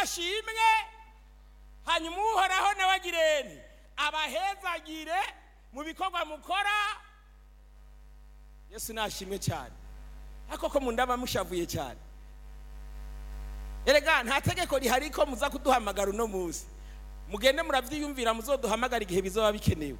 ashimwe hanyuma uhoraho nawe agireni abahezagire mu bikorwa mukora yesu nashimwe cyane ariko ko mundaba mushavuye cyane erega nta tegeko rihari ko muza kuduhamagara uno munsi mugende murabyiyumvira muzoduhamagara igihe bizaba bikenewe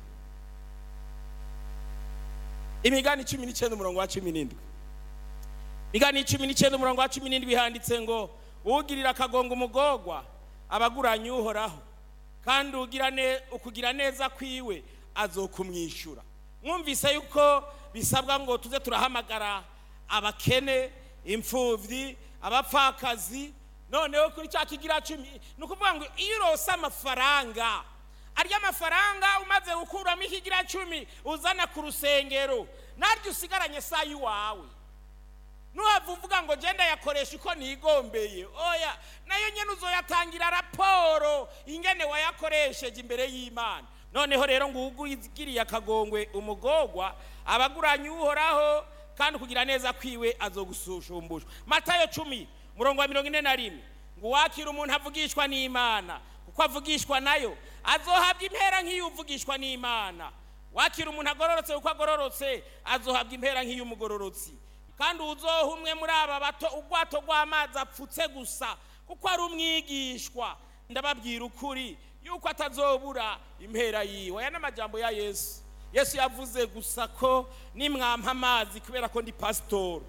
imigani cumi n'icyenda umurongo wa cumi n'indwi imigani cumi n'icyenda umurongo wa cumi n'indwi handitse ngo ugirira akagongo umugogwa abaguranye uhoraho kandi ugira ne- ukugira neza kwiwe azokumwishyura mwumvise yuko bisabwa ngo tuze turahamagara abakene imfubyi abapfakazi noneho kuri cya kigira cumi ni ukuvuga ngo iyo urose amafaranga arya mafaranga umaze gukuramo ikigira cumi uzana ku rusengero naryo usigaranye saa y'iwawe nuhava uvuga ngo genda yakoresha uko nigombeye oya nayo nyine uzoyatangira raporo ingene wayakoresheje imbere y'imana noneho rero ngo ugiriye akagongwe umugogwa abaguranye uhoraho kandi kugira neza kwiwe azogusushumbusha matayo cumi murongo wa mirongo ine na rimwe ngo uwakira umuntu avugishwa n'imana kuko avugishwa nayo azohabwa impera nk'iyo uvugishwa n'imana wakira umuntu agororotse kuko agororotse azohabwa impera nk'iy'umugororotsi kandi uzoha umwe muri aba bato ubwato bw'amazi apfutse gusa kuko ari umwigishwa ndababwira ukuri yuko atazobura impera yiwe aya ni amajambo ya yesu yesu yavuze gusa ko nimwampa amazi kubera ko ndi pasitori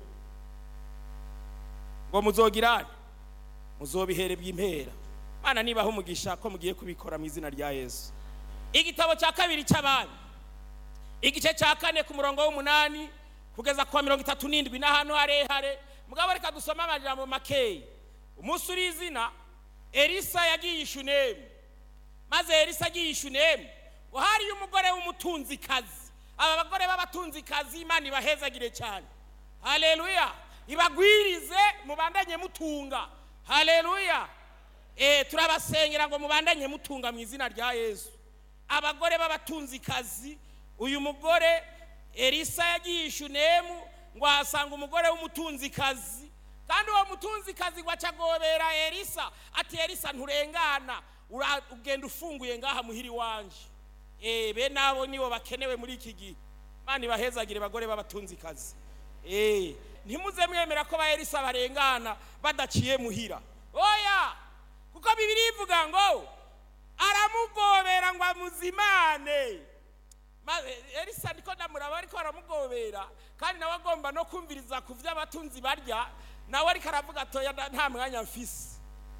ngo muzogirane muzobiherebwa impera mana nibaho umugisha ko mugiye kubikora mu izina rya yesu igitabo cya kabiri cy'abami igice cya kane ku murongo w'umunani kugeza ku wa mirongo itatu n'indwi n'ahantu harehare mugabo reka dusome amajambo makeya umunsi uri izina elisa yagiye i shunemu maze elisa agiye i shunemu ngo hariyo umugore w'umutunzikazi aba bagore b'abatunzikazi imana ibahezagire cyane haleluya ibagwirize mubandanye mutunga haleluya eh turabasengera ngo mubandanye mutunga mu izina rya yesu abagore b'abatunzikazi uyu mugore elisa yagiye i shunemu ngo ahasanga umugore w'umutunzikazi kandi uwo mutunzikazi ngo acagobera elisa ati elisa nturengana ura- ugenda ufunguye ngaha muhiri wanje eh bene abo nibo bakenewe muri iki gihe mani bahezagire bagore b'abatunzikazi eh ntimuze mwemera ko ba elisa barengana badaciye muhira oya kuko bibiri ivuga ngo aramugobera ngo amuzimane maze elisa ndiko ndamuraba ariko aramugobera kandi nawe agomba no kumviriza ku vyo abatunzi barya nawe ariko aravuga atoya nda- nta mwanya mfise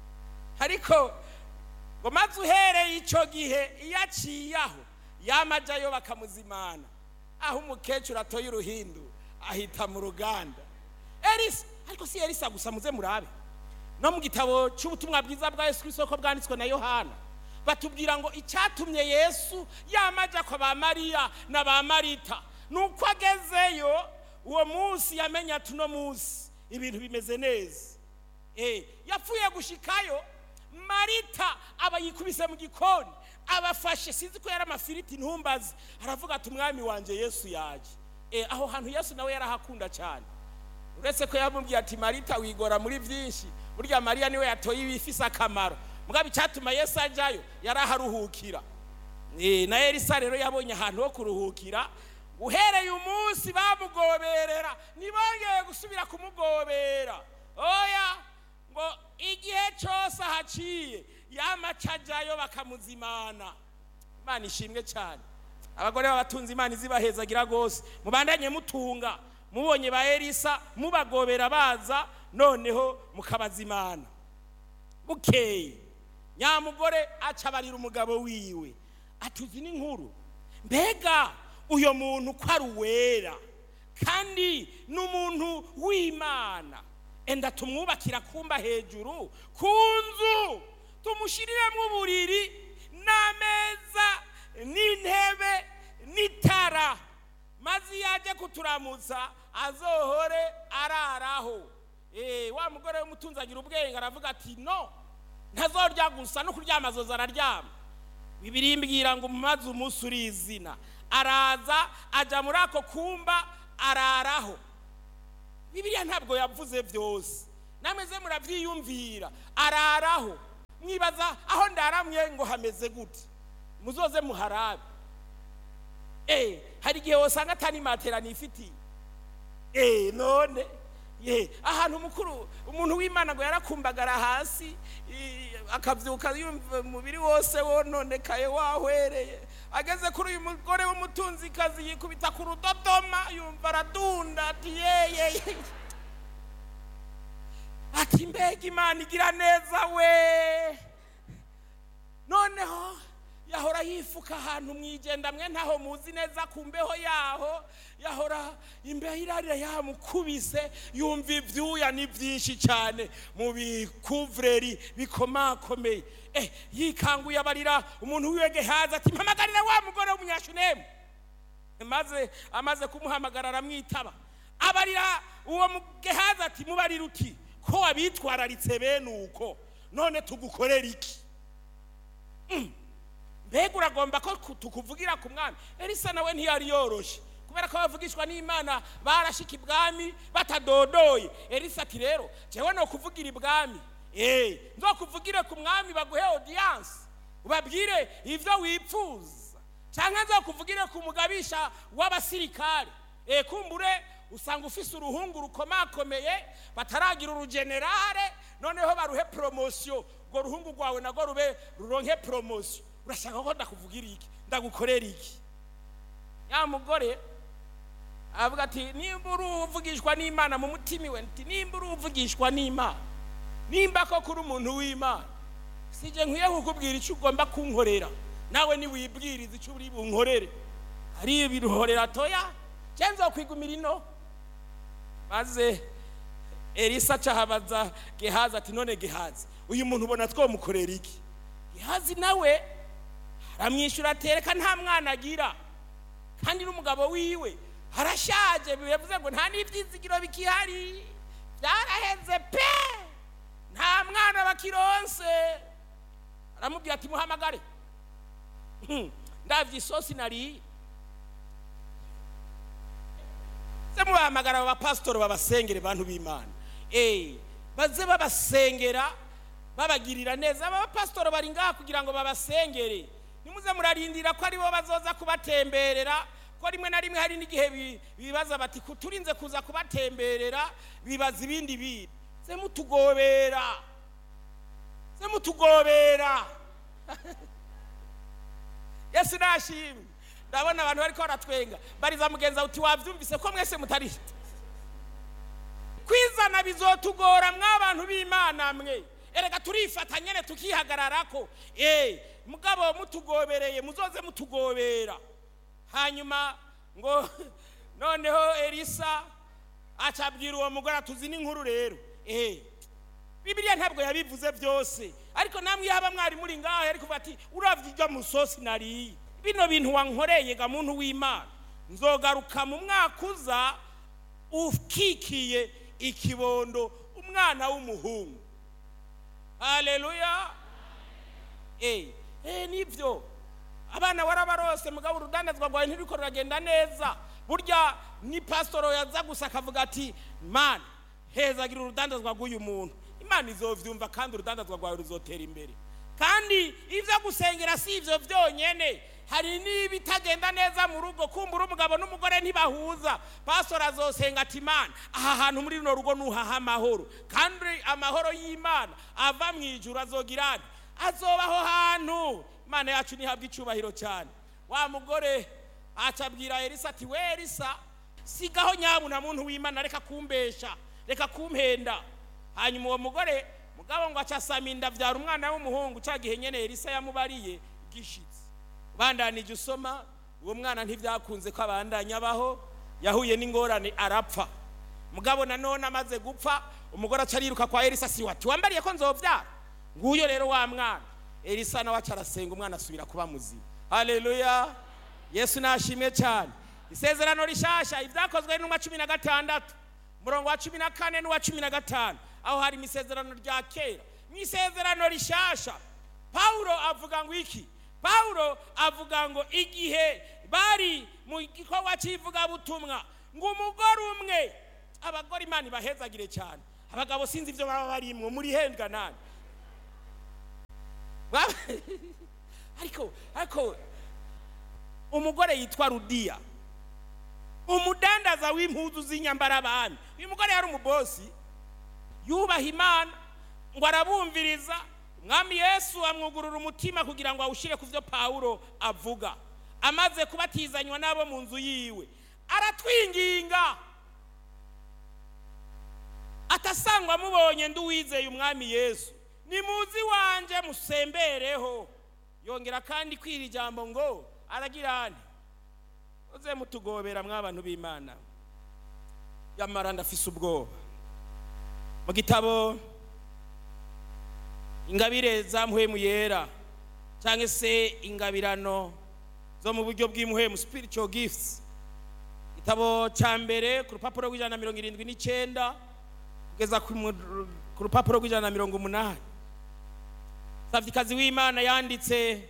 ariko ngo maze uhereye ico gihe iyo aciye aho yamajayo bakamuzimana aho umukecuru atoye uruhindu ahita mu ruganda elisa ariko si elisa gusa muze murabe no mu gitabo cy'ubutumwa bwiza bwa yesu kirisito ko bwanditswe na yohana batubwira ngo icyatumye yesu yamaja kwa ba mariya na ba marita ni uko agezeyo uwo munsi yamenye ati uno munsi ibintu bimeze neza Eh, yapfuye gushikayo marita aba yikubise mu gikoni abafashe sinzi ko yari amafiriti ntumbazi aravuga ati umwami wanjye yesu yaje Eh, aho hantu yesu nawe yarahakunda cyane uretse ko yamubwiye ati marita wigora muri byinshi burya mariya niwe yatoye ibifise akamaro mugabo icyatuma yesu ajyayo yari aharuhukira Eh, na elisa rero yabonye ahantu ho kuruhukira uhereye umunsi bamugoberera ntibongeye gusubira kumugobera oya ngo igihe cyose ahaciye yamaca ajyayo bakamuzimana imana ishimwe cyane abagore b'abatunzi imana izibahezagira rwose mubandanye mutunga mubonye ba elisa mubagobera baza noneho mukabazimana bukeye nyamugore aca abarira umugabo wiwe atuzi n'inkuru mbega uyo muntu ko ari uwera kandi ni umuntu w'imana enda tumwubakira kumba hejuru ku nzu tumushiriremo uburiri n'ameza n'intebe n'itara maze iyo ajya kuturamutsa azohore araraho Eh, wa mugore w'umutunzi agira ubwenge aravuga ati no ntazorya gusa no kuryama azoza araryama bibiri imbwira ngo maze umunsi uri izina araza ajya muri ako kumba araraho bibiliya ntabwo yavuze byose nameze murabyiyumvira araraho mwibaza aho ndaramye ngo hameze gute muzoze muharabe eh hari igihe wosanga atani matera nifitiye eh none ye ahantu mukuru umuntu w'imana ngo yarakumbagara hasi i- akavyuka yumva umubiri wose wononekaye wahwereye ageze kuri uyu mugore w'umutunzikazi yikubita ku rudodoma yumva aradunda ati yeye ati mbega imana igira neza we noneho yahora yifuka ahantu mwijenda mwe ntaho muzi neza ku mbeho yaho yahora imbeho irarira yamukubise yumva ibyuya ni byinshi cyane mu bikuvureri bikomakomeye eh yikanguye abarira umuntu wiwe gehazi ati mpamagarira wa mugore w'umunyashunemu maze amaze kumuhamagara aramwitaba abarira uwo mugehazi ati mubarira uti ko wabitwararitse bene uko none tugukorera iki mbega uragomba ko ku- tukuvugira ku mwami elisa nawe ntiyari yoroshe kubera ko bavugishwa n'imana barashika ibwami batadodoye elisa ati rero jewe no kuvugira ibwami eh nzokuvugire ku mwami baguhe audience ubabwire ivyo wipfuza canke nzokuvugire ku mugabisha w'abasirikare eh kumbure usanga ufise uruhungu rukomakomeye bataragira urugenerale noneho baruhe promosiyo urwo ruhungu rwawe nagwo rube ruronke promosiyo urashaka ko ndakuvugira iki ndagukorera iki ya mugore avuga ati nimba uri uvugishwa n'imana mu mutima iwe nti nimba uri uvugishwa n'imana nimba ko kuri umuntu w'imana sije nkwiye kukubwira icyo ugomba kunkorera nawe niwibwiriza icyo uri bunkorere ari ibiruhorera toya je nzokwigumira ino maze elisa acahabaza gehazi ati none gehazi uyu muntu ubona twomukorera iki gehazi nawe aramwishyura atereka nta mwana agira kandi n'umugabo wiwe arashaje bivuze ngo nta n'ibyizigiro bikihari byaraheze pe nta mwana bakironse aramubwira ati muhamagare Hmm, ndavye isosi nariye se mubahamagara aba bapasitori babasengere bantu b'imana eh baze babasengera babagirira neza aba bapasitori bari ngaha kugira ngo babasengere nimuze murarindira ko aribo bazoza kubatemberera ko rimwe na rimwe hari n'igihe bi- bibaza bati "Ku- turinze kuza kubatemberera bibaza ibindi bintu se mutugobera se mutugobera yesu nashimwe ndabona abantu bariko baratwenga bariza mugenza uti wavyumvise ko mwese mutari kwizana bizotugora mw'abantu b'imana mwe erega turifata nyene tukihagararako eh mugabo mutugobereye muzoze mutugobera hanyuma ngo noneho elisa acabwira uwo mugore atuzi n'inkuru rero eh bibiliya ntabwo yabivuze byose ariko namwe yaba mwari muri ngaho yari kuvuga ati uravye iryo musosi nariye bino bintu wankoreye ga muntu w'imana nzogaruka mu mwaka uza ukikiye ikibondo umwana w'umuhungu haleluya eh eh nivyo abana warabarose mugabo urudandazwa rwawe ntiriko ruragenda neza burya ni pasitoro yaza gusa akavuga ati mana hezagira urudandazwa rw'uyu muntu imana izovyumva kandi urudandazwa rwawe ruzotera imbere kandi ivyo gusengera si ivyo vyonyene hari n'ibitagenda neza mu rugo kumbura umugabo n'umugore ntibahuza pastor azosenga ati imana aha hantu muri runo rugo nuhaha amahoro kandi amahoro y'imana ava mu ijuru azogira ati azoba aho hantu imana yacu ntihabwa icubahiro cyane wa mugore acabwira elisa ati we elisa sigaho nyabuna muntu w'imana reka kumbesha reka kumpenda hanyuma uwo mugore mugabo ngo acasama inda avyara umwana w'umuhungu ca gihe nyene elisa yamubariye gishitse bandanije usoma uwo mwana ntivyakunze ko abandanya abaho yahuye n'ingorane arapfa mugabo nanone amaze gupfa umugore aca ariruka kwa elisa si wati wambariye ko nzovyara nguyo rero wa mwana elisa nawe aca arasenga umwana asubira kuba muzima haleluya yesu nashimwe cyane isezerano rishasha ibyakozwe n'umwa cumi na gatandatu umurongo wa cumi na kane n'uwa cumi na gatanu aho hari isezerano rya kera mu isezerano rishasha pawulo avuga ngo iki pawulo avuga ngo igihe bari mu gikorwa cy'ivugabutumwa ngo umugore umwe abagore imana ibahezagire cyane abagabo sinzi ibyo baba barimwo muri hendwa nani Bwa- ariko ariko umugore yitwa rudiya umudandaza w'impuzu z'inyambarabami uyu mugore yari umubosi yubaha imana ngo arabumviriza umwami yesu amwugurura umutima kugira ngo awushyire ku byo pawulo avuga amaze kubatizanywa n'abo mu nzu yiwe aratwinginga atasangwa amubonye ndi uwizeye umwami yesu nimuzi wanje musembereho yongera kandi kwira ijambo ngo aragira ane uze mutugobera mw'abantu b'imana yamara ndafise ubwoba mu gitabo ingabire za muhemu yera cyangwa se ingabirano zo mu buryo bw'imuhemu spiritual gifts igitabo cya mbere ku rupapuro rw'ijana na mirongo irindwi n'icyenda kugeza ku mu- ku rupapuro rw'ijana na mirongo umunani savikazi w'imana yanditse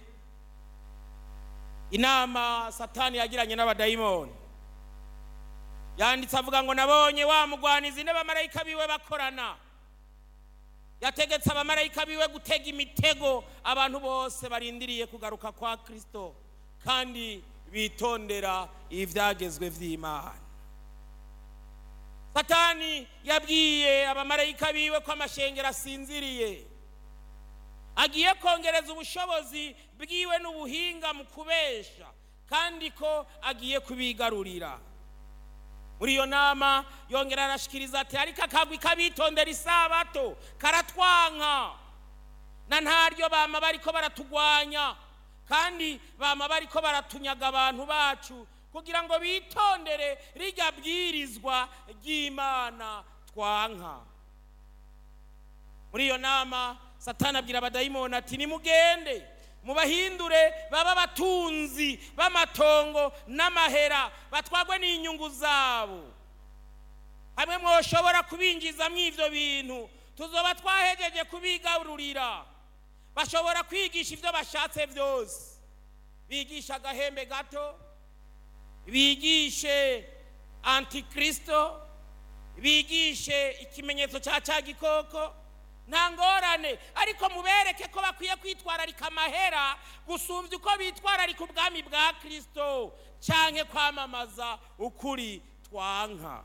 inama satani yagiranye n'abadayimoni yanditse avuga ngo nabonye wa mugwanizi n'abamarayika biwe bakorana yategetse abamarayika biwe gutega imitego abantu bose barindiriye kugaruka kwa kristo kandi bitondera ibyagezwe by'imana satani yabwiye abamarayika biwe ko amashengero asinziriye agiye kongereza ubushobozi bwiwe n'ubuhinga mu kubesha kandi ko agiye kubigarurira muri iyo nama yongera arashikiriza ati ariko akagwi kabitondera isabato karatwanka na ntaryo bama bariko baratugwanya kandi bama bariko baratunyaga abantu bacu kugira ngo bitondere rirya bwirizwa ry'imana twanka muri iyo nama satani abwira abadayimoni ati nimugende mubahindure baba abatunzi b'amatongo n'amahera batwagwe n'inyungu zabo hamwe mwoshobora kubinjizamo ibyo bintu tuzoba twahejeje kubigarurira bashobora kwigisha ibyo bashatse byose bigisha agahembe gato bigishe antikristo bigishe ikimenyetso cya cya gikoko nta ngorane ariko mubereke ko bakwiye kwitwararika amahera gusumbya uko bitwararika ubwami bwa kirisito cyangwa kwamamaza ukuri twanka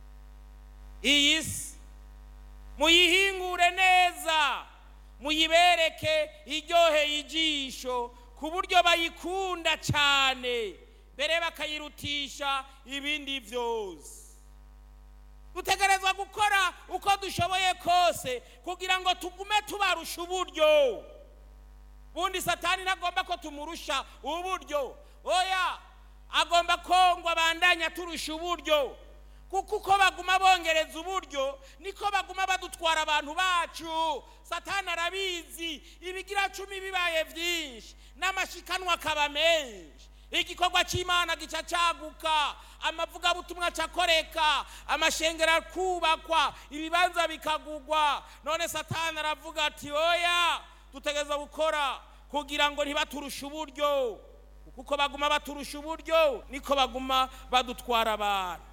iyi si muyihingure neza muyibereke iryoheye ijisho ku buryo bayikunda cyane mbere bakayirutisha ibindi byose dutegerezwa gukora uko dushoboye kose kugira ngo tugume tubarusha uburyo bundi satani ntagomba ko tumurusha uburyo oya agomba ko ngo abandanya turusha uburyo kuko uko baguma bongereza uburyo niko baguma badutwara abantu bacu satani arabizi ibigira cumi bibaye byinshi n'amashikanwa akaba menshi igikorwa cy'imana gica cyaguka amavugabutumwa acakoreka amashengero akubakwa ibibanza bikagugwa none satani aravuga ati oya dutegereza gukora kugira ngo ntibaturushe uburyo kuko baguma baturusha uburyo niko baguma badutwara abantu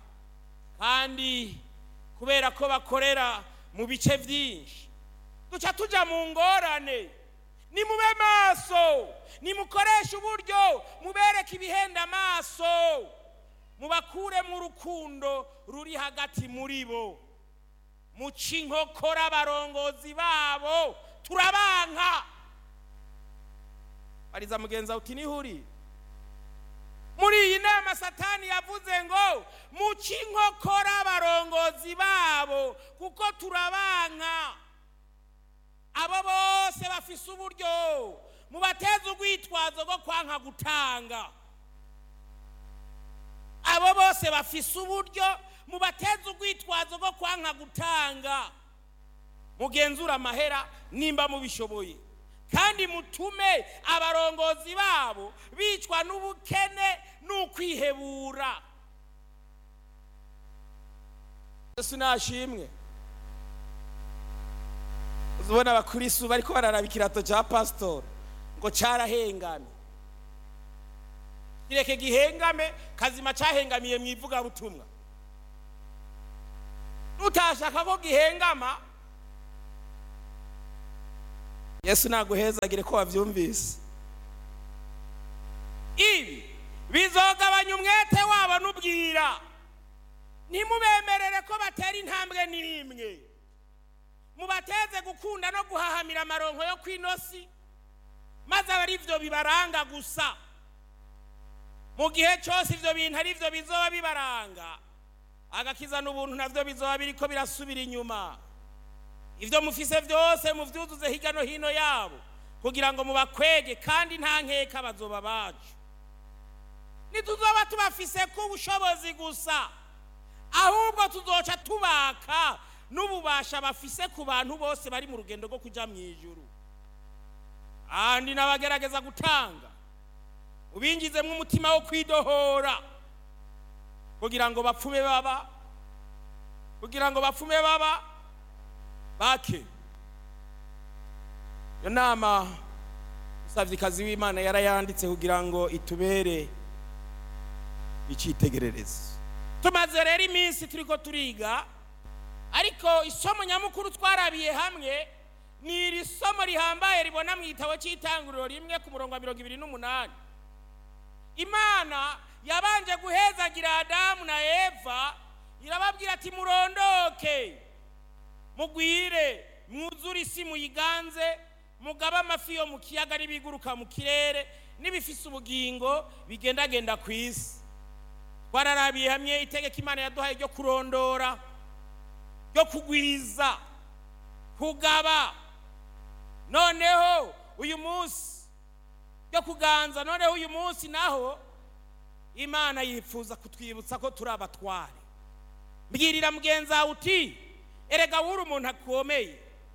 kandi kubera ko bakorera mu bice byinshi duca tujya mu ngorane nimube maso nimukoreshe uburyo mubereke ibihenda amaso mubakuremo urukundo ruri hagati muri bo muca inkokora abarongozi babo turabanka bariza mugenzi wawe uti nihuri muri iyi nama satani yavuze ngo muca inkokora abarongozi babo kuko turabanka abo bose bafise uburyo mubateze urwitwazo rwo kwanka gutanga abo bose bafise uburyo mubateze urwitwazo rwo kwanka gutanga mugenzura amahera nimba mubishoboye kandi mutume abarongozi babo bicwa n'ubukene n'ukwihebura yesu nashimwe uzibona abakristu bariko bararaba ikirato cya pasitori ngo cyarahengamye kireke gihengame kazima cyahengamiye mu ivugabutumwa utashaka ko gihengama yesu naguhezagire ko wabyumvise ibi bizogabanya umwete wabo n'ubwira ntimubemerere ko batera intambwe n'imwe mubateze gukunda no guhahamira amaronko yo ku inosi maze aba ari byo bibaranga gusa mu gihe cyose ibyo bintu ari byo bizoba bibaranga agakiza n'ubuntu nabyo bizoba biri ko birasubira inyuma ibyo mufise byose mubyuzuze hirya no hino yabo kugira ngo mubakwege kandi nta nkeka bazoba bacu ntituzoba tubafise ku bushobozi gusa ahubwo tuzoca tubaka n'ububasha bafise ku bantu bose bari mu rugendo rwo kujya mu ijuru kandi n'abagerageza gutanga ubingizemo umutima wo kwidohora kugira ngo bapfume baba kugira ngo bapfume baba bake iyo nama umusabyikazi w'imana yarayanditse kugira ngo itubere icyitegererezo tumaze rero iminsi turi ko turiga ariko isomo nyamukuru twarabiye hamwe ni iri somo rihambaye ribona mu gitabo cy'itanguriro rimwe ku murongo wa mirongo ibiri n'umunani imana yabanje guhezagira adamu na eva irababwira ati murondoke mugwire mwuzure isi muyiganze mugabe amafi yo mu kiyaga n'ibiguruka mu kirere n'ibifise ubugingo bigendagenda ku isi twararabiye hamwe itegeko imana yaduhaye ryo kurondora ryo kugwiza kugaba noneho uyu munsi ryo kuganza noneho uyu munsi naho imana yifuza kutwibutsa ko turi abatware mbwirira mugenzi wawe uti erega wuri umuntu akomeye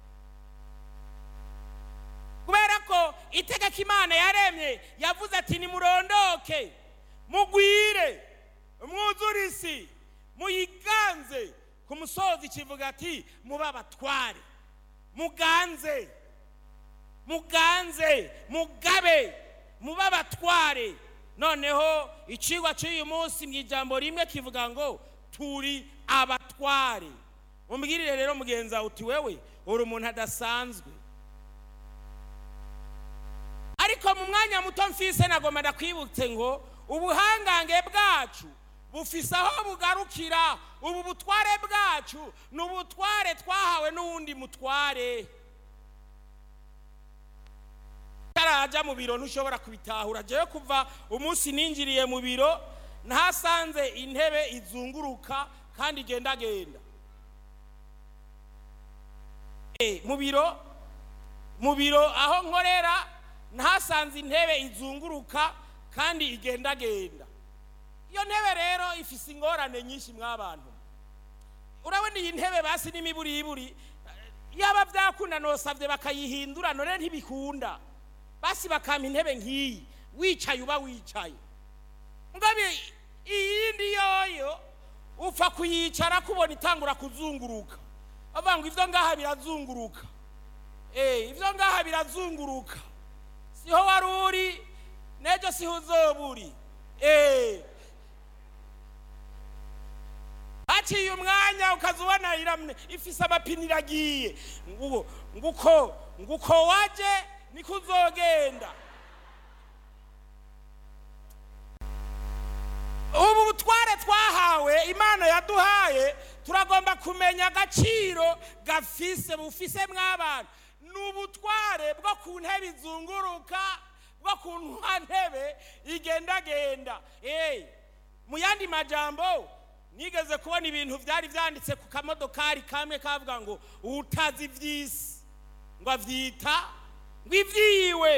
kubera ko itegeko imana yaremye yavuze ati nimurondoke mugwire mwuzure isi muyiganze ku musozi kivuga ati mube abatware muganze muganze mugabe mube abatware noneho icigwa cy'uyu munsi mu ijambo rimwe kivuga ngo turi abatware umbwirire rero mugenzi wawe uti wewe uri umuntu adasanzwe ariko mu mwanya muto mfise nagomba ndakwibutse ngo ubuhangange bwacu bufise aho bugarukira ubu butware bwacu ni ubutware twahawe n'uwundi mutware utarajya mu biro ntushobora kubitahura jewe kuva umunsi ninjiriye mu biro ntasanze intebe izunguruka kandi igendagenda mu biro mu biro aho nkorera ntasanze intebe izunguruka kandi igendagenda iyo ntebe rero ifise ingorane nyinshi mw'abantu urabona iyi ntebe basi n'imiburiburi yaba byakunda nosabye bakayihindura none ntibikunda basi bakampa intebe nk'iyi wicaye uba wicaye ngabe iyindi yoyo upfa kuyicara kubona itangura kuzunguruka bavuga ngo ibyo ngaha birazunguruka eh ibyo ngaha birazunguruka siho wari uri n'ejo siho uzoba uri eh haciye umwanya ukaza ubona iramye ifise amapine iragiye nguko nguko nguko waje niko uzogenda ubu butware twahawe imana yaduhaye turagomba kumenya agaciro gafise bufise mw'abantu ni ubutware bwo ku ntebe izunguruka bwo ku ntebe igendagenda mu yandi majambo nigeze kubona ibintu byari byanditse ku kamodokari kamwe kavuga ngo utazi iby'isi ngo abyita ngo ibyiwe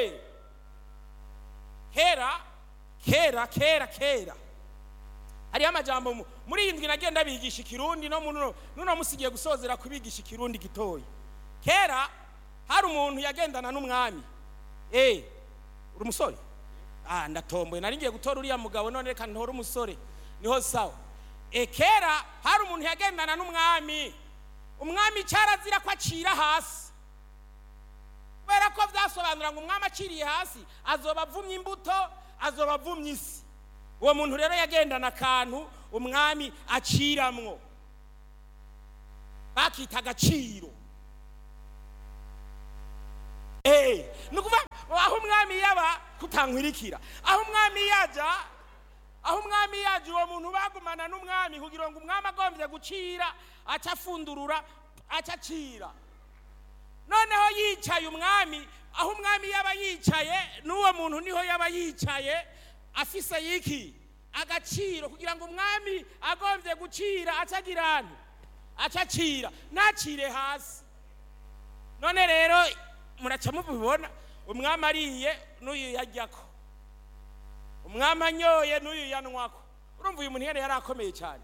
kera kera kera kera hariho amajambo muri iyi ndwi nagenda bigisha ikirundi no nuno musigiye gusozera kubigisha ikirundi gitoya kera hari umuntu yagendana n'umwami eh uri umusore ah ndatomboye nari ngiye gutora uriya mugabo none reka ntore umusore niho sawa e kera hari umuntu yagendana n'umwami umwami cyarazira ko acira hasi kubera ko byasobanura ngo umwami aciriye hasi azoba avumye imbuto azoba avumye isi uwo muntu rero yagendana akantu umwami aciramwo bakita agaciro Eh, ni ukuvuga aho umwami yaba kutankwirikira aho umwami yaja aho umwami yaje uwo muntu bagumana n'umwami kugira ngo umwami agombye gucira aca afundurura aca acira noneho yicaye umwami aho umwami yaba yicaye n'uwo muntu niho yaba yicaye afise yiki agaciro kugira ngo umwami agombye gucira acagirane aca acira ntacire hasi none rero muraca mubibona umwami ariye n'uyu yajyako umwami anyoye n'uyu yanywako urumva uyu muntu yari yari akomeye cyane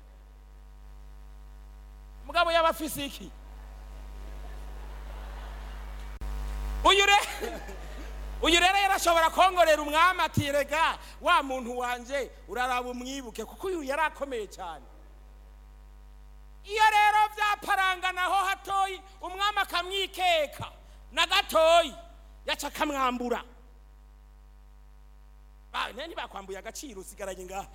mugabo yaba afise iki uyu re uyu rero yarashobora kongorera umwami ati rega wa muntu wanje uraraba umwibuke kuko uyu yari akomeye cyane iyo rero byaparanganaho hatoyi umwami akamwikeka na gatoyi yaca akamwambura Ba- ne ntibakwambuye agaciro usigaranye ngaha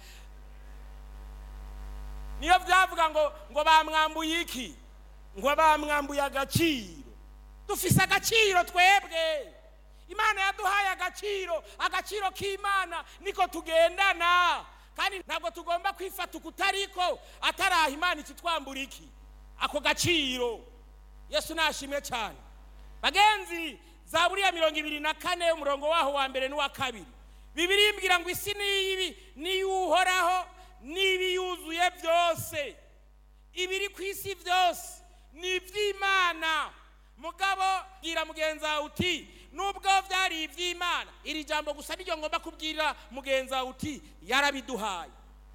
niyo byavuga ngo ngo bamwambuye iki ngo bamwambuye agaciro dufise agaciro twebwe imana yaduhaye agaciro agaciro k'imana niko tugendana kandi ntabwo tugomba kwifata ukutariko ataraha imana ikitwambura iki ako gaciro yesu nashimwe cyane bagenzi za buriya mirongo ibiri na kane umurongo waho wa mbere n'uwa kabiri bibiri imbwira ngo isi niyibi niyuhoraho n'ibiyuzuye byose ibiri ku isi byose ni iby'imana mugabo bwira mugenzi wawe uti nubwo byari iby'imana iri jambo gusa niryo ngomba kubwira mugenzi wawe uti yarabiduhaye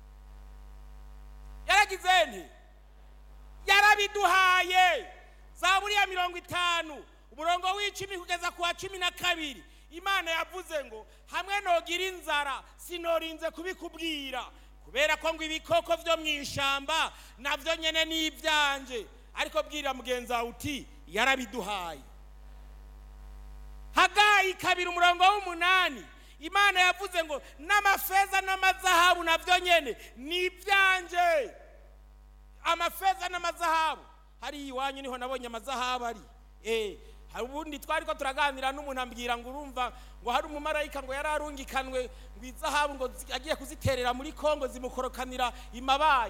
yaragize nti yarabiduhaye za buriya mirongo itanu umurongo w'icumi kugeza ku wa cumi na kabiri imana yavuze ngo hamwe nogira inzara sinorinze kubikubwira kubera ko ngo ibikoko byo mu ishyamba nabyo nyine ni ibyanje ariko bwira mugenzi wawe uti yarabiduhaye hagayi kabiri umurongo w'umunani imana yavuze ngo n'amafeza n'amazahabu nabyo nyine ni ibyanje amafeza n'amazahabu hariya iwanyu niho nabonye amazahabu ari eh hari ubundi twari ko turaganira n'umuntu ambwira ngo urumva ngo hari umumarayika ngo yari arungikanwe ngo izahabu ngo zi- agiye kuziterera muri kongo zimukorokanira imabaye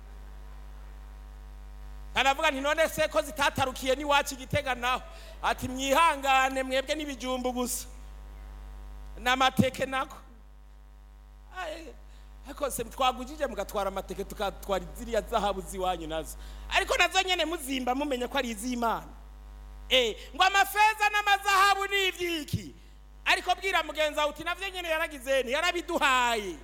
aravuga nti none se ko zitatarukiye n'iwacu igitega naho ati mwihangane mwebwe n'ibijumbu gusa n'amateke nako Aye, ariko se twagujije mugatwara amateke tukatwara ziriya zahabu z'iwanyu nazo ariko nazo nyene muzimba mumenye ko ari iz'imana Eh, ngo amafeza n'amazahabu ni ibyiki ariko bwira mugenzi wawe uti navyo nyene yaragize nti yarabiduhaye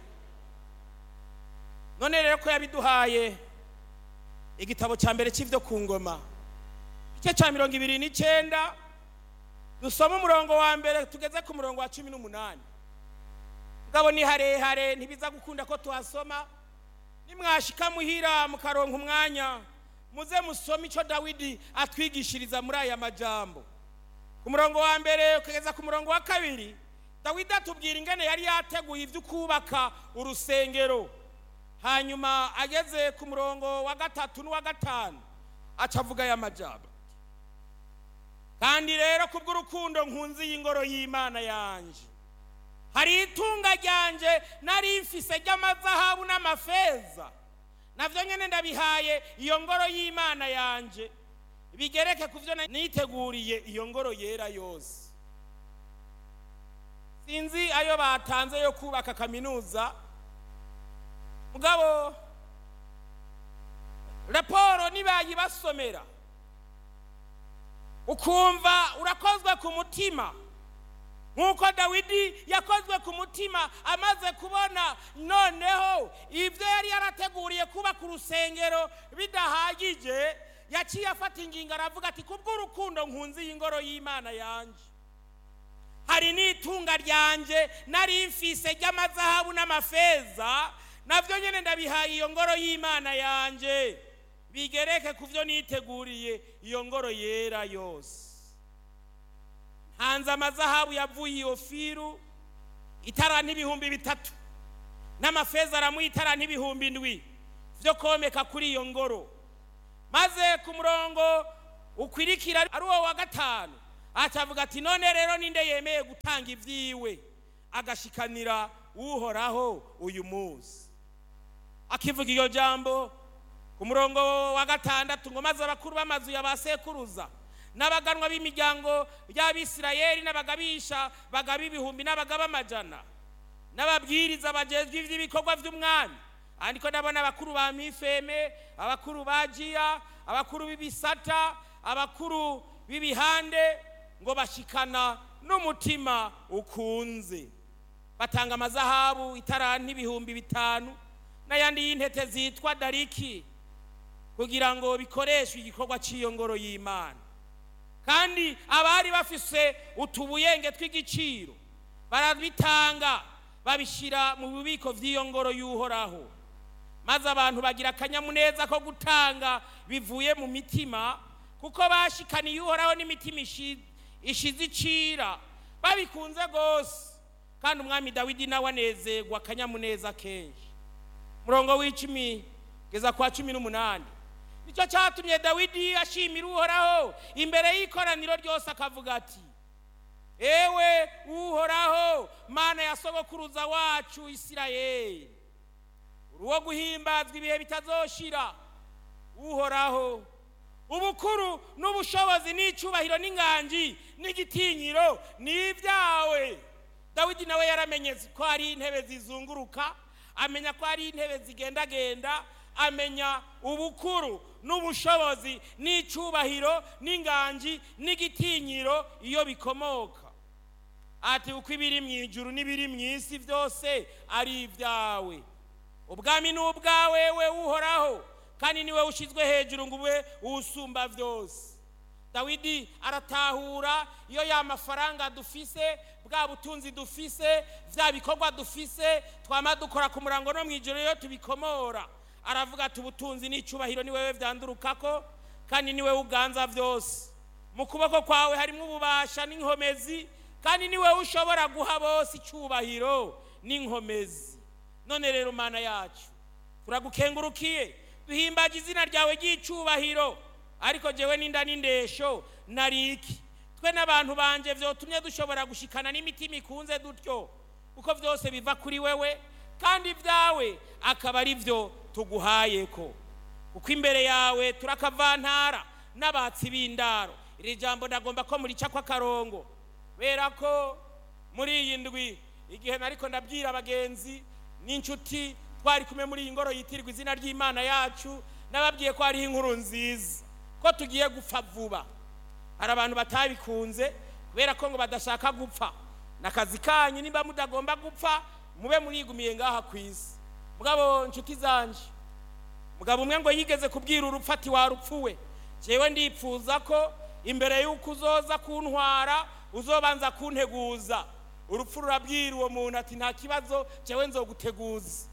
none rero ko yabiduhaye igitabo cya mbere cy'ibyo ku ngoma igice cya mirongo ibiri n'icyenda dusoma umurongo wa mbere tugeze ku murongo wa cumi n'umunani ngabo ni harehare ntibiza gukunda ko tuhasoma nimwashika muhira mukaronka umwanya muze musome icyo dawidi atwigishiriza muri aya majambo ku murongo wa mbere ukageza ku murongo wa kabiri dawidi atubwira ingene yari yateguye ibyo kubaka urusengero hanyuma ageze ku murongo wa gatatu n'uwa gatanu aca avuga aya majambo kandi rero kubw'urukundo nkunzi y'ingoro y'imana yanje hari itunga ryanje nari mfise ry'amazahabu n'amafeza navyo nyene ndabihaye iyo ngoro y'imana yanje bigereke ku vyo niteguriye iyo ngoro yera yose sinzi ayo batanze yo kubaka kaminuza mugabo raporo nibayibasomera ukumva urakozwe ku mutima nk'uko dawidi yakozwe ku mutima amaze kubona noneho ibyo yari yarateguriye kubaka urusengero bidahagije yaciye afata ingingo aravuga ati kubw'urukundo nkunzi y'ingoro y'imana yanjye hari n'itunga ryanjye nari mfise ry'amazahabu n'amafeza nabyo nyine ndabihaye iyo ngoro y'imana yanjye bigereke ku byo niteguriye iyo ngoro yera yose hanze amazahabu yavuye iyo firu itara n'ibihumbi bitatu n'amafeza aramuha itara n'ibihumbi ndwi byo komeka kuri iyo ngoro maze ku murongo ukwirikira ari uwo wa gatanu acavuga ati none rero ninde yemeye gutanga ibyiwe agashikanira uhoraho uyu munsi akivuga iyo jambo ku murongo wa gatandatu ngo maze abakuru b'amazu ya ba sekuruza n'abaganwa b'imiryango y'abisirayeli n'abagabisha bagaba ibihumbi n'abagaba amajana n'ababwiriza bagezwe iby'ibikorwa by'umwami ariko ndabona abakuru ba mifeme abakuru ba jiya abakuru b'ibisata abakuru b'ibihande ngo bashikana n'umutima ukunze batanga amazahabu itaranti ibihumbi bitanu n'ayandi y'intete zitwa dariki kugira ngo bikoreshwe igikorwa cy'iyo ngoro y'imana kandi abari bafise utubuyenge tw'igiciro barabitanga babishyira mu bubiko by'iyo ngoro y'uhoraho maze abantu bagira akanyamuneza ko gutanga bivuye mu mitima kuko bashikaniye uhoraho n'imitima ishize icira babikunze rwose kandi umwami dawidi nawe anezerwa akanyamuneza kenshi murongo w'icumi kugeza kwa cumi n'umunani nicyo cyatumye dawidi ashimira uhoraho imbere y'ikoraniro ryose akavuga ati ewe uhoraho mana ya sogokuruza wacu isirayeli uwo guhimbazwa ibihe bitazoshira uhoraho ubukuru n'ubushobozi n'icyubahiro n'inganji n'igitinyiro ni ibyawe dawidi nawe yaramenye ko hari intebe zizunguruka amenya ko hari intebe zigendagenda amenya ubukuru n'ubushobozi n'icyubahiro n'inganji n'igitinyiro iyo bikomoka ati uko ibiri mu ijuru n'ibiri mu isi byose ari ibyawe ubwami ni ubwawe we uhoraho kandi niwe ushyizwe hejuru ngo ube usumba byose dawidi aratahura iyo ya mafaranga dufise bwa butunzi dufise bya bikorwa dufise twama dukora ku murango no mu ijoro iyo tubikomora aravuga ati ubutunzi n'icyubahiro ni wowe byandurukako kandi ni wowe uganza byose mu kuboko kwawe harimo ububasha n'inkomezi kandi ni wowe ushobora guha bose icyubahiro n'inkomezi none rero mana yacu turagukengurukiye duhimbaje izina ryawe ry'icyubahiro ariko jyewe n'inda n'indesho nariki twe n'abantu banje byotumye dushobora gushikana n'imitima ikunze dutyo kuko byose biva kuri wewe kandi ibyawe akaba ari byo tuguhaye ko kuko imbere yawe turakavantara n'abatsi b'indaro iri jambo ndagomba ko murica kw'akarongo kubera ko muri iyi ndwi igihe nariko ndabwira abagenzi n'inshuti twari kumwe muri iyi ngoro yitirirwa izina ry'imana yacu nababwiye ko hariho inkuru nziza ko tugiye gupfa vuba hari abantu batabikunze kubera ko ngo badashaka gupfa n'akazi kanyu niba mudagomba gupfa mube murigumiye ngaha ku isi mugabo inshuti zanje mugabo umwe ngo yigeze kubwira urupfu ati warupfuwe jewe ndipfuza ko imbere y'uko uzoza kuntwara uzobanza kunteguza urupfu rurabwira uwo muntu ati nta kibazo jewe nzoguteguza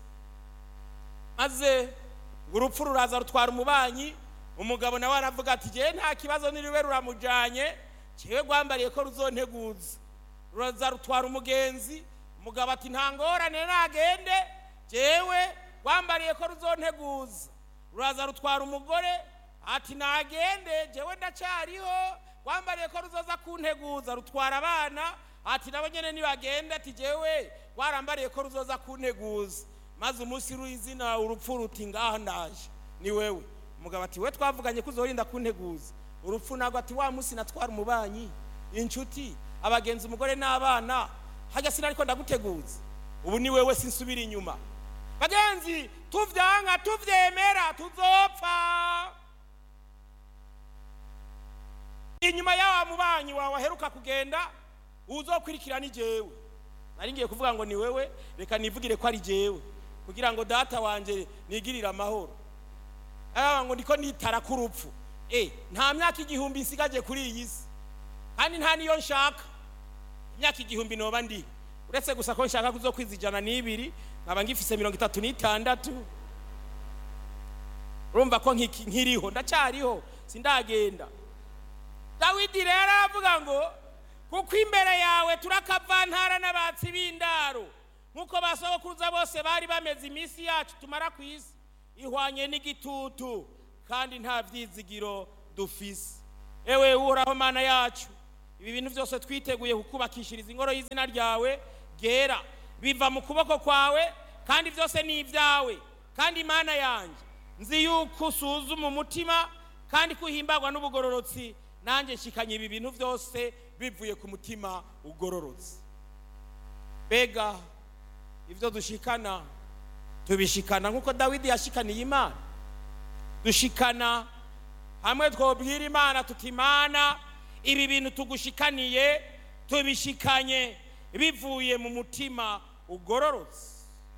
maze urupfu ruraza rutwara umubanyi umugabo nawe aravuga ati jewe nta kibazo niriwe ruramujanye jewe rwambariye ko ruzonteguza ruraza rutwara umugenzi umugabo ati nta ngorane nagende jewe rwambariye ko ruzonteguza ruraza rutwara umugore ati nagende jewe ndacyariho rwambariye ko ruzoza kunteguza rutwara abana ati nabo nyene nibagende ati jewe rwarambariye ko ruzoza kunteguza maze umunsi w'izina urupfu ruti ngaha ndaje ni wewe umugabo ati we twavuganye ko uzorinda kunteguza urupfu ntabwo ati wa munsi natwara umubanyi inshuti abagenzi umugore n'abana hajya sinariko ndaguteguza ubu ni wewe sinsubira inyuma bagenzi tuvyanga tuvyemera tuzopfa inyuma y'awa mubanyi wawe aheruka kugenda uzokurikira ni jewe nari ngiye kuvuga ngo ni wewe reka nivugire ko ari jewe kugira ngo data wanje nigirire amahoro aba ngo ndiko nitara ku rupfu eh nta myaka igihumbi nsigaje kuri iyi si kandi nta niyo nshaka imyaka igihumbi noba ndi uretse gusa ko nshaka kuzokwiza ijana n'ibiri nkaba ngifise mirongo itatu n'itandatu urumva ko nkiriho ndacyariho sindagenda dawidi rero aravuga ngo kuko imbere yawe turakavantara n'abatsi b'indaro nk'uko basogokuruza bose bari bameze iminsi yacu tumara ku isi ihwanye n'igitutu kandi nta byizigiro dufise ewe uhoraho mana yacu ibi bintu byose twiteguye kukubakishiriza ingoro y'izina ryawe ryera biva mu kuboko kwawe kandi byose ni ibyawe kandi imana yanjye nzi yuko usuzuma umutima kandi ko uhimbagwa n'ubugororotsi nanjye nshikanye ibi bintu byose bivuye ku mutima ugororotse mbega ibyo dushikana tubishikana nk'uko dawidi yashikaniye imana dushikana hamwe twobwira imana tuti imana ibi bintu tugushikaniye tubishikanye bivuye mu mutima ugororotse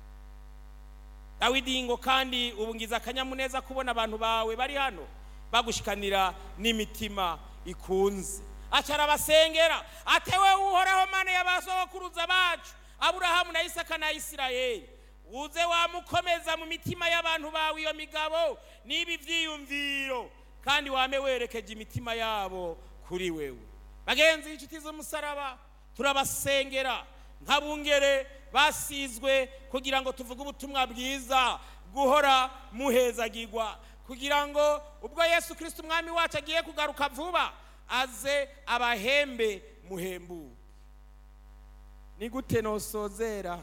dawidi ngo kandi ubu ngize akanyamuneza kubona abantu bawe bari hano bagushikanira n'imitima ikunze acara abasengera atewe uhoraho mana y'abasogokuruza bacu aburahamu na isaka na isirayeli uze wamukomeza mu mitima y'abantu bawe iyo migabo n'ibi byiyumviro kandi wame werekeje imitima yabo kuri wewe bagenzi inshuti z'umusaraba turabasengera nk'abungere basizwe kugira ngo tuvuge ubutumwa bwiza guhora muhezagirwa kugira ngo ubwo yesu kirisiti umwami wacu agiye kugaruka vuba aze abahembe muhembuke ni gute nosozera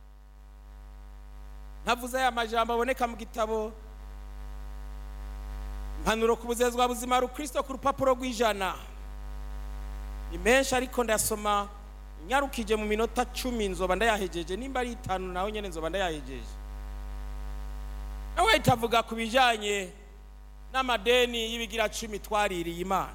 ntavuze aya majambo aboneka mu gitabo impanuro ku buzezwa buzima rukristo ku rupapuro rw'ijana ni menshi ariko ndasoma nyarukije mu minota cumi nzoba ndayahejeje nimba ari itanu nawe nyine nzoba ndayahejeje nawe itavuga ku bijyanye n'amadeni y'ibigira cumi twaririye imana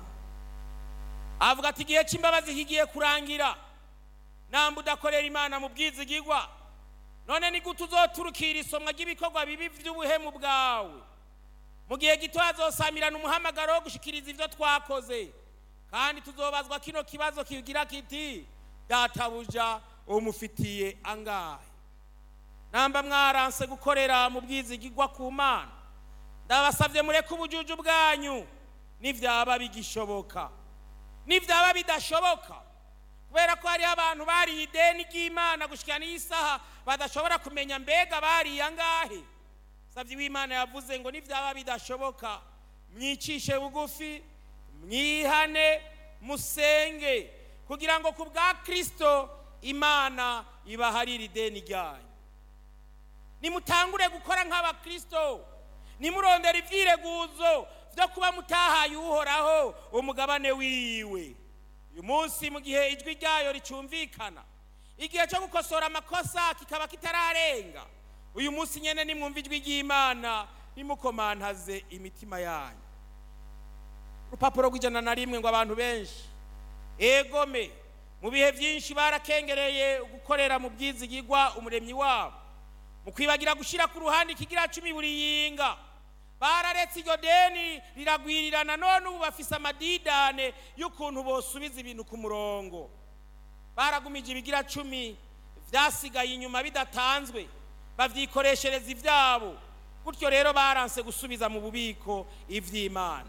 avuga ati igihe cy'imbabazi kigiye kurangira namba udakorera imana mu bwizigigwa none ni gute uzoturukira isomwa ry'ibikorwa bibi by'ubuhemu bwawe mu gihe gito hazosamirana umuhamagaro wo gushikiriza ibyo twakoze kandi tuzobazwa kino kibazo kigira kiti databuja umufitiye angahe namba mwaranse gukorera mu bwizigigwa ku mana ndabasabye mureke ubujuju bwanyu nibyaba bigishoboka nibyaba bidashoboka kubera ko hariho abantu bariye ideni ry'imana gushyira n'isaha badashobora kumenya mbega bariye angahe sabye w'imana yavuze ngo nibyaba bidashoboka mwicishe bugufi mwihane musenge kugira ngo ku bwa kirisito imana ibaharire ideni ryanyu nimutangure gukora nk'abakirisito nimurondera ibyireguzo byo kuba mutahaye uhoraho umugabane wiwe uyu munsi mu gihe ijwi ryayo ricyumvikana igihe cyo gukosora amakosa kikaba kitararenga uyu munsi nyine nimwumva ijwi ry'imana nimukomantaze imitima yanyu urupapuro rw'ijana na rimwe ngo abantu benshi egome mu bihe byinshi barakengereye gukorera mu bwizigigwa umuremyi wabo mu kwibagira gushyira ku ruhande ikigira cumi buri yinga bararetse iryo deni riragwirirana none ubu bafise amadidane y'ukuntu bosubiza ibintu ku murongo baragumije ibigira cumi byasigaye inyuma bidatanzwe babyikoreshereza ibyabo gutyo rero baranse gusubiza mu bubiko iby'imana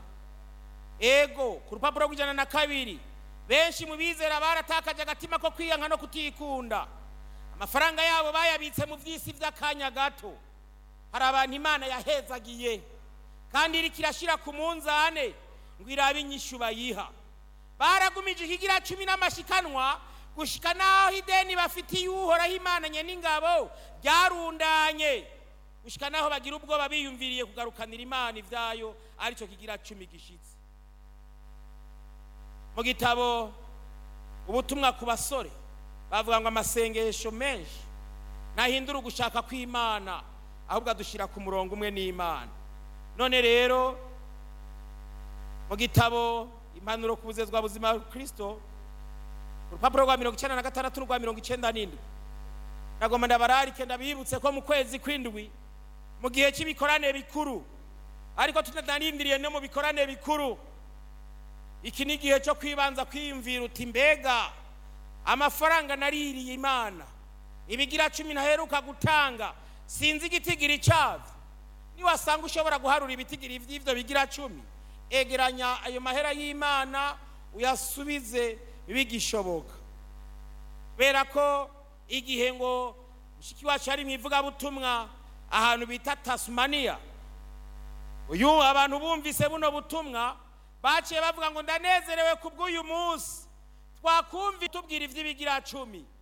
ego ku rupapuro rw'ijana na kabiri benshi mu bizera baratakaje agatima ko kwiyanga no kutikunda amafaranga yabo bayabitse mu by'isi by'akanya gato hari abantu imana yahezagiye kandi iri kirashyira ku munzane ngo irabe inyishu bayiha baragumije ikigira cumi n'amashikanwa gushyika n'aho ideni bafitiye uhoraho imana nye n'ingabo ryarundanye gushyika n'aho bagira ubwoba biyumviriye kugarukanira imana ibyayo aricyo kigira cumi gishyitse mu gitabo ubutumwa ku basore bavuga ngo amasengesho menshi ntahindura ugushaka kw'imana ahubwo adushyira ku murongo umwe n'imana none rero mu gitabo impanuro ku buzezwa buzima kirisito urupapuro rwa mirongo icyenda na gatandatu n'urwa mirongo icyenda n'indwi nagomba ndabararike ndabibutse ko mu kwezi kw'indwi mu gihe cy'ibikorane bikuru ariko tutanarindiriye no mu bikorane bikuru iki ni igihe cyo kwibanza kwiyumvira uti mbega amafaranga naririye imana ibigira cumi ntaheruka gutanga sinzi igitigiri cyabyo niwasanga ushobora guharura ibitigiri by'ibyo bigira cumi egeranya ayo mahera y'imana uyasubize bigishoboka kubera ko igihe ngo mushiki wacu ari mu ivugabutumwa ahantu bita tasumaniya uyu abantu bumvise buno butumwa baciye bavuga ngo ndanezerewe ku bw'uyu munsi twakumva tubwira iby'ibigira cumi